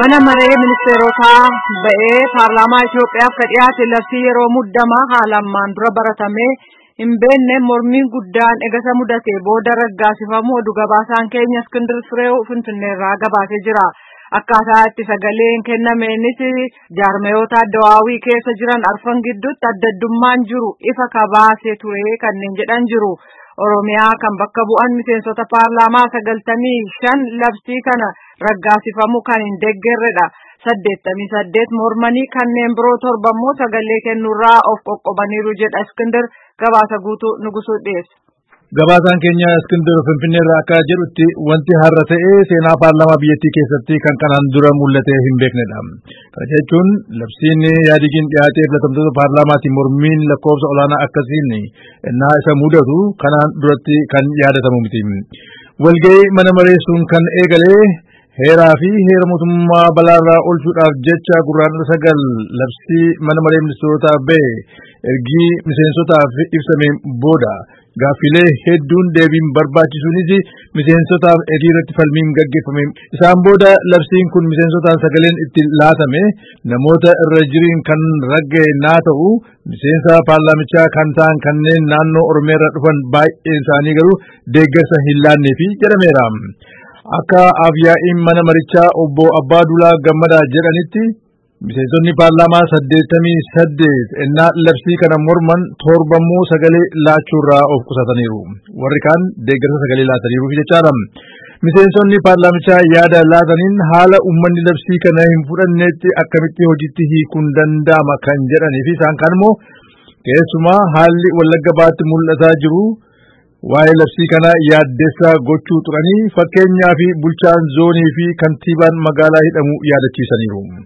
mana maree ministeerotaa ba'ee paarlaamaa Itoophiyaaf ka dhiyaate labsii yeroo muddamaa haalammaan dura baratamee hin beekne mormiin guddaan egasa mudate booda raggaasifamu oduu gabaasaan keenya Iskindir Fireew Finfinneerraa gabaasee jira. Akkaataa itti sagaleen kennameenis jaarmayoota addawaawii keessa jiran arfan gidduutti addaddummaan jiru ifa kabaasee ture kanneen jedhan jiru. Oromiyaa kan bakka bu'an miseensota paarlaamaa sagaltamii shan labsii kana raggaasifamu kan hin deeggarredha. Saddeettamii saddeet mormanii kanneen biroo torba immoo sagalee kennuurraa of qoqqobaniiru jedha Iskindir gabaasa guutuu nugusuu dhiyeessa. Gabaasaan keenya Iskindir Finfinneerraa akka jedhutti wanti har'a ta'e seenaa paarlaamaa biyyattii keessatti kan kanaan dura mul'atee hin beeknedha. Kana jechuun labsiin yaadigiin dhiyaatee filatamtoota paarlaamaatiin mormiin lakkoofsa olaanaa akkasiin innaa isa mudatu kanaan duratti kan yaadatamu miti. Walga'ii mana mareessuun kan eegalee heeraa fi heera mootummaa balaarraa oolchuudhaaf jecha gurraan sagal labsii mana maree ministeerotaa ba'e ergii miseensotaaf ibsameen booda gaaffilee hedduun deebiin barbaachisuunis miseensotaaf hiriirratti falmiin gaggeeffame. Isaan booda labsiin kun miseensotaan sagaleen itti laatame namoota irra jiriin kan ragga'e naa ta'u miseensa paarlaamichaa kan ta'an kanneen naannoo Oromiyaarra dhufan baay'een isaanii garuu deeggarsa hin laanneefi jedhameera. Akka afyaa'iin mana marichaa obbo Abbaa Dulaa Gammadaa jedhanitti miseensonni paarlaamaa saddeettamii saddeet ennaa labsii kana morman torbammoo sagalee laachuurraa of qusataniiru. Warri kaan deeggarsa sagalee laataniiruuf jechaadha. Miseensonni paarlaamichaa yaada laataniin haala uummanni labsii kana hin fudhanneetti akkamitti hojiitti hiikuun danda'ama kan jedhanii fi isaan kaan immoo keessumaa haalli wallagga baatti mul'ataa jiru waa'ee labsii kana yaaddessaa gochuu turanii fakkeenyaa fi bulchaan zoonii fi kantiibaan magaalaa hidhamu yaadachiisaniiru.